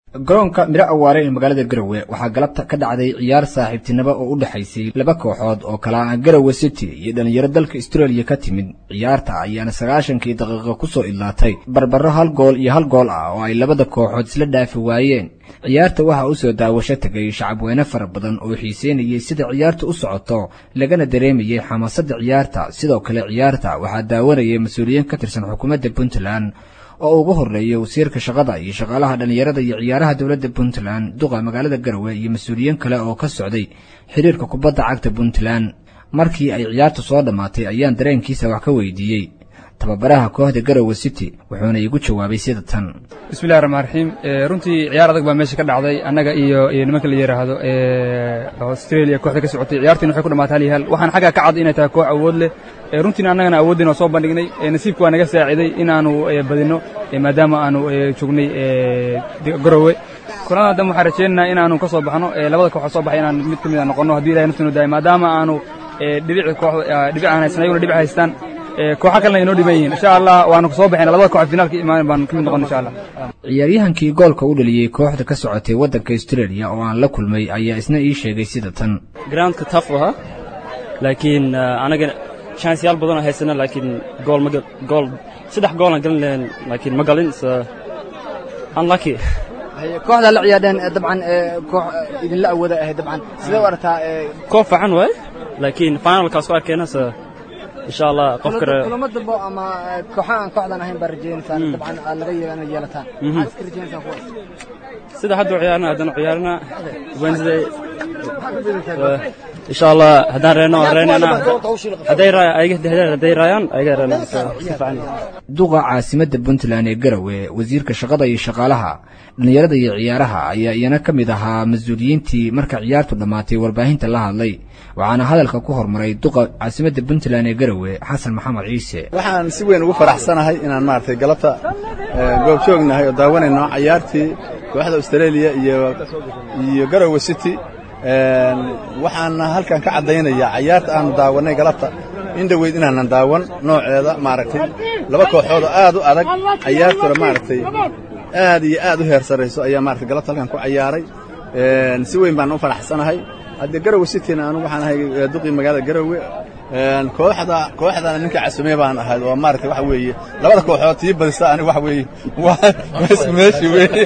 garoonka miro awaare ee magaalada garowe waxaa galabta ka dhacday ciyaar saaxiibtinimo oo u dhexaysay laba kooxood oo kala ah garowe city iyo dhallinyaro dalka australia ka timid ciyaarta ayaana sagaashankii daqiiqo ku soo idlaatay barbaro hal gool iyo hal gool ah oo ay labada kooxood isla dhaafi waayeen ciyaarta waxaa u soo daawasho tegay shacabweyne fara badan oo xiiseynayay sida ciyaarta u socoto lagana dareemayay xamaasadda ciyaarta sidoo kale ciyaarta waxaa daawanayay mas-uuliyiin ka tirsan xukuumadda puntland oo ugu horreeyay wasiirka shaqada iyo shaqaalaha dhallinyarada iyo ciyaaraha dowladda puntland duqa magaalada garowe iyo mas-uuliyiin kale oo ka socday xiriirka kubadda cagta puntland markii ay ciyaartu soo dhammaatay ayaan dareenkiisa wax ka weydiiyey tababaraha kooxda garowe city wuxuuna iigu jawaabay sida tan bismillahi raxmaan raxiim runtii ciyaar adag baa meesha ka dhacday annaga iyo iyo nimanka la yidhaahdo australia kooxda ka socotay ciyaartiina waxay ku dhamaatay hal iyo hal waxaan xaggaa ka cad inay tahay koox awood leh runtiina annagana awooddiina waa soo bandhignay nasiibka waa naga saaciday inaanu badinno maadaama aanu joognay garowe kulanada dambe waxaan rajaynaynaa inaanu ka soo baxno labada kooxood soo baxay inaan mid ka mid a noqonno haddii ilahay naftinu daayo maadaama aanu dhibic koox dhibic aan haysan ayaguna dhibic haystaan kooxa kalena inoo dhiban yihiin insha allah waanu soo baxayna labada koox finaalka imaan baan ka mid noqon insha allah ciyaaryahankii goolka u dhaliyey kooxda ka socotay waddanka australia oo aan la kulmay ayaa isna ii sheegay sida tan groundka taf ahaa laakiin anaga chanceyaal badanoo haysana laakiin gool ma gool saddex goolaan galin lahayn laakiin ma galin unlucky kooxda la ciyaadheen dabcan koox idinla awooda ahayd dabcan sidee u aragtaa koox fiican waay laakiin finalkaas ku arkayna insha allah qof kale kulamo dambo ama kooxa aan kooxdan ahayn baa rajaynaysaan dabcan aad laga yeelana yeelataan maxaad iska rajaynaysaan kuwaas sida hadda ciyaarna haddana ciyaarna wednesday insha allah haddaan reeno reenana hadday hadday raayaan ayaga reena si fiican duqa caasimadda puntland ee garowe wasiirka shaqada iyo shaqaalaha dhallinyarada iyo ciyaaraha ayaa iyana ka mid ahaa mas-uuliyiintii marka ciyaartu dhammaatay warbaahinta la hadlay waxaana hadalka ku hormaray duqa caasimadda puntland ee garowe xasan maxamed ciise waxaan si weyn ugu faraxsanahay inaan maaragtay galabta goob joognahay oo daawanayno cayaartii kooxda australia iyo iyo garowe city waxaana halkan ka caddaynaya cayaarta aanu daawannay galabta in dhoweyd inaanan daawan nooceeda maaragtay laba kooxood oo aad u adag cayaartuna maaragtay aad iyo aad u heer sarrayso ayaa maaragtay galabta halkan ku cayaaray si weyn baan u faraxsanahay haddee garowe cityna anigu waxaan ahay duqii magaalada garowe kooxda kooxdana ninka casume baan ahay oo maaragtay waxa weeye labada kooxood tii badisa aniga waxa weeye waa isku meeshi weeye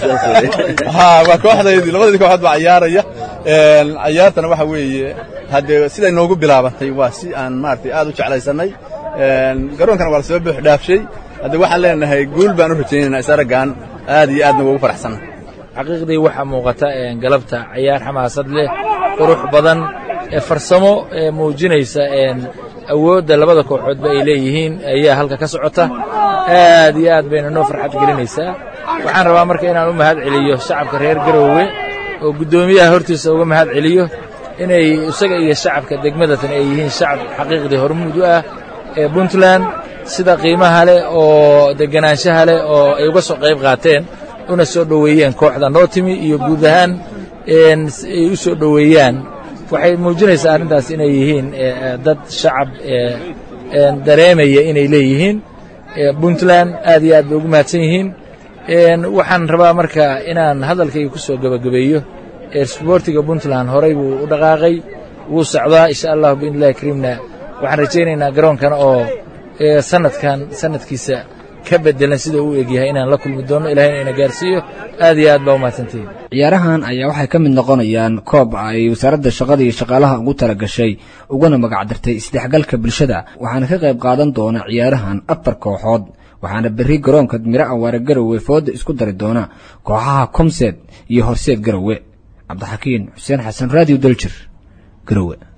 ha waa kooxdaydii labadii kooxood baa cayaaraya cayaartana waxa weeye haddee siday noogu bilaabantay waa si aan maaragtay aad u jeclaysannay garoonkana waa la soo buux dhaafshay haddee waxaan leenahay guul baan u rajaynaynaa isaraggaan aad iyo aadna ugu faraxsannahay xaqiiqdii waxaa muuqata galabta cayaar xamaasad leh qurux badan farsamo muujinaysa awoodda labada kooxoodba ay leeyihiin ayaa halka ka socota aad iyo aad bayna noo farxad gelinaysaa waxaan rabaa marka inaan u mahad celiyo shacabka reer garoowe oo guddoomiyaha hortiisa uga mahad celiyo inay isaga iyo shacabka degmadatan ay yihiin shacab xaqiiqdii hormuud u ah ee puntland sida qiimaha leh oo deganaanshaha leh oo ay uga soo qayb qaateen una soo dhoweeyeen kooxda noo timi iyo guud ahaan ay u soo dhoweeyaan waxay muujinaysaa arrintaas inay yihiin dad shacab dareemaya inay leeyihiin puntland aad iyo aad bay ugu mahadsan yihiin waxaan rabaa marka inaan hadalkayga ku soo gebagabeeyo sboortiga puntland horay buu u dhaqaaqay wuu socdaa insha allah biidnillahi kariimna waxaan rajaynaynaa garoonkan oo sanadkan sanadkiisa ka bedelan sida uu egyahay inaan la kulmi doonno ilahayna ina gaarsiiyo aad iyo aad baa umahadsantihiin ciyaarahan ayaa waxay ka mid noqonayaan koob ay wasaaradda shaqada iyo shaqaalaha ugu tala gashay uguna magacdartay isdhexgalka bulshada waxaana ka qayb qaadan doona ciyaarahan afar kooxood waxaana berri garoonka miro awaare garowe fooda isku dari doona kooxaha komseed iyo horseed garowe cabdixakiin xuseen xasan raadiyo daljir garowe